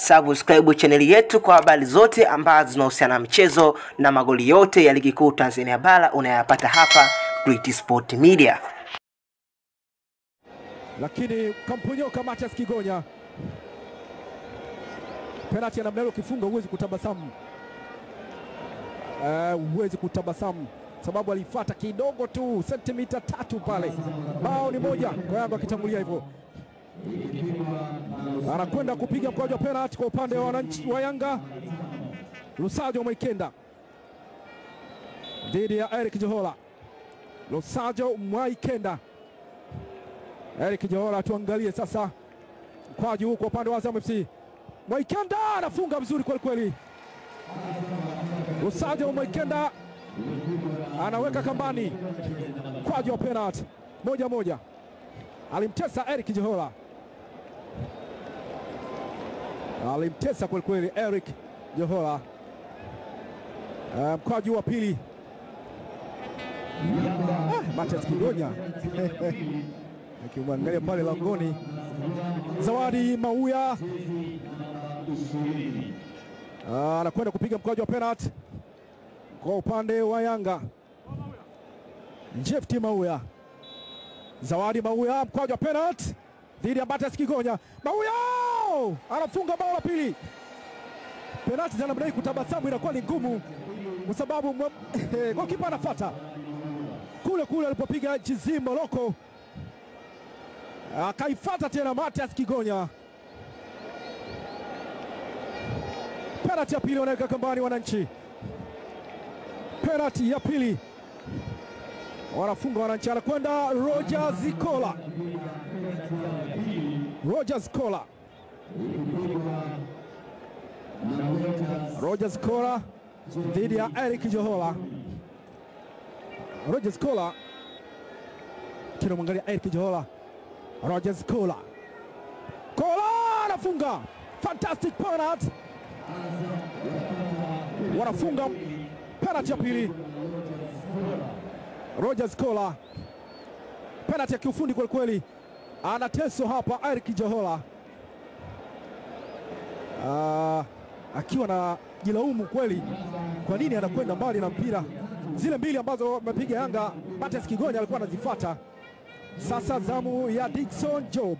subscribe chaneli yetu kwa habari zote ambazo zinahusiana na michezo na magoli yote ya ligi kuu Tanzania bara unayapata hapa Great Sport Media. lakini kamponyoka Matias Kigonya. Penalti ya namna hiyo ukifunga huwezi kutabasamu, Eh, huwezi kutabasamu sababu alifuata kidogo tu sentimita tatu pale. Bao ni moja kwa Yanga akitangulia hivyo, anakwenda kupiga mkwaju wa penalti kwa upande wa wananchi wa Yanga. Lusajo Mwaikenda dhidi ya Eric Johola. Lusajo Mwaikenda Eric Johora, tuangalie sasa mkwaju huu kwa upande wa Azam FC. Mwaikenda anafunga vizuri kweli kweli. Lusajo Mwaikenda anaweka kambani mkwaju wa penalty moja moja, alimtesa Eric Johora, alimtesa kweli kweli Eric Johora. Uh, mkwaju wa pili ah, Matias Kigonya akimwangalia pale langoni. Zawadi Mauya Ah, anakwenda kupiga mkwaju wa penalty kwa upande wa Yanga. Jefti Mauya, Zawadi Mauya, mkwaju wa penalty dhidi ya Matias Kigonya. Mauya anafunga bao la pili. Penalti za namna hii kutabasamu inakuwa ni ngumu, kwa sababu gokipa anafuata kule kule alipopiga Chizi Moroko akaifata tena Matias Kigonya. Penalti ya pili wanaweka kambani wananchi, penalti ya pili wanafunga wananchi. Anakwenda Roger Zikola, Roger Zikola, Roger Zikola dhidi ya Eric Johola. Roger Zikola kinamwangalia Eric Johola Rogers Kola Kola anafunga fantastic penalty, wanafunga penalty ya pili. Rogers Kola, penalty ya kiufundi kweli kweli, anateso hapa Eric Johola Ah, akiwa na jilaumu kweli, kwa nini anakwenda mbali na mpira. Zile mbili ambazo amepiga Yanga, Matias Kigonya alikuwa anazifuata. Sasa zamu ya Dickson Job.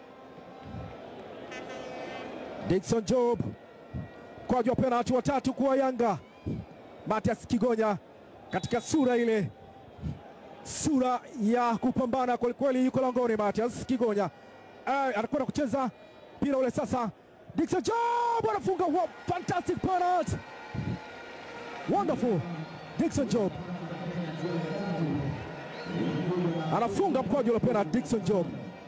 Dickson Job kwaju wa penalti watatu kwa Yanga. Matias Kigonya katika sura ile, sura ya kupambana kwelikweli, yuko langoni. Matias Kigonya eh, anakwenda kucheza mpira ule sasa. Dickson Job anafunga wa fantastic penalty, wonderful. Dickson Job anafunga mkwaju ule penalty. Dickson Job,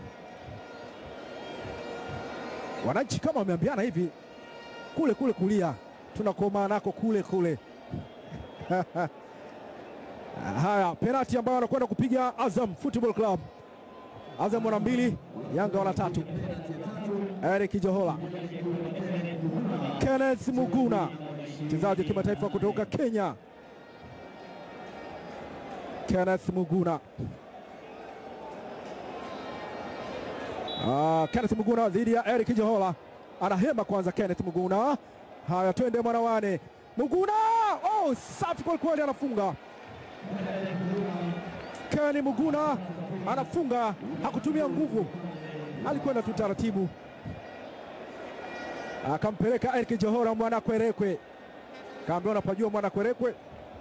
wananchi kama wameambiana hivi, kule kule kulia tunakomaa nako kule kule. Haya, penalti ambayo anakwenda kupiga Azam Football Club. Azam wana mbili, Yanga wana tatu. Eric Johola, Kenneth Muguna, mchezaji wa kimataifa kutoka Kenya. Kenneth Muguna Ah, Kenneth Muguna dhidi ya Eric Johola, anahema kwanza. Kenneth Muguna, haya twende mwanawane. Muguna, oh, safi kweli kweli, anafunga. Kenny Muguna anafunga, hakutumia nguvu, alikwenda tu taratibu, akampeleka Eric Johola mwana kwerekwe, kaambia unapajua mwana kwerekwe,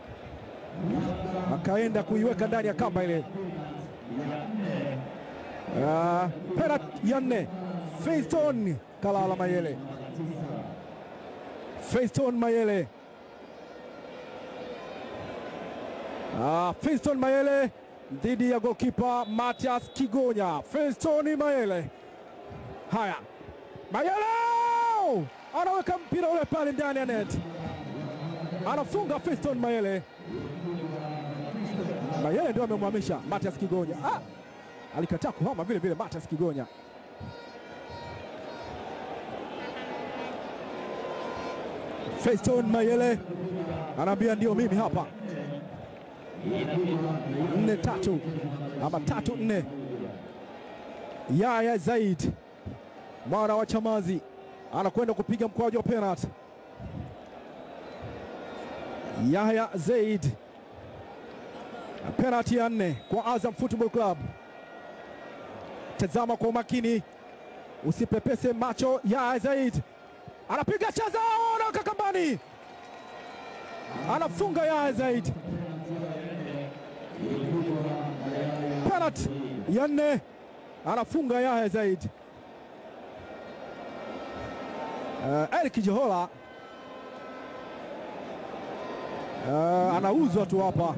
akaenda kuiweka ndani ya kamba ile. Uh, penalti ya nne Feiston Kalala Mayele, Feiston Mayele, uh, Feiston Mayele dhidi ya golkipa Matias Kigonya. Feiston Mayele, haya Mayele anaweka mpira ule pale ndani ya net, anafunga Feiston Mayele. Mayele ndio amemhamisha Matias Kigonya. Ah, alikataa kuhama vile vile Matias Kigonya. Feiston Mayele anaambia ndio mimi hapa. nne tatu ama tatu nne. Yaya Zaid mwana wa Chamazi anakwenda kupiga mkwaju wa penalty. Yahya Zaid, penalty ya nne kwa Azam Football Club. Tazama kwa umakini, usipepese macho. Yahya Zaid anapiga chaza, anaweka kambani, anafunga Yahya Zaid. Penalty ya nne anafunga Yahya Zaid. Uh, Eric Jehola uh, anauzwa tu hapa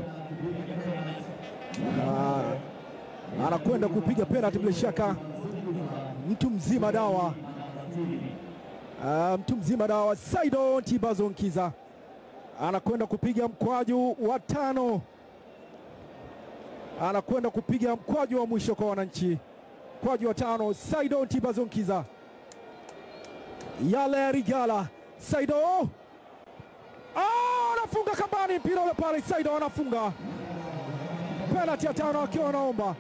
uh, anakwenda kupiga penalty bila shaka, mtu mzima dawa uh, mtu mzima dawa. Saido Ntibazo Nkiza anakwenda kupiga mkwaju wa tano, anakwenda kupiga mkwaju wa mwisho kwa wananchi, mkwaju wa tano. Saido Ntibazo Nkiza yale ya Rigala Saido anafunga kambani, mpira ule pale. Saido anafunga penalti ya tano akiwa anaomba.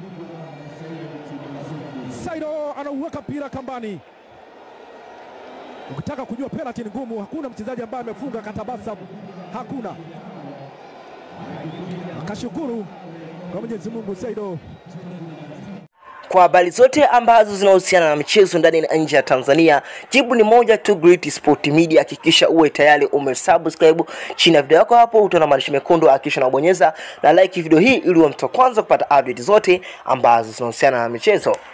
Saido anauweka mpira kambani. Ukitaka kujua penalti ni ngumu, hakuna mchezaji ambaye amefunga katabasa, hakuna. Akashukuru kwa Mwenyezi Mungu Saido. Kwa habari zote ambazo zinahusiana na michezo ndani na nje ya Tanzania, jibu ni moja tu, Great Sport Media. Hakikisha uwe tayari umesubscribe chini ya video yako hapo, utaona maandishi mekundu, hakikisha unabonyeza na like video hii ili uwe mtu wa kwanza kupata update zote ambazo zinahusiana na michezo.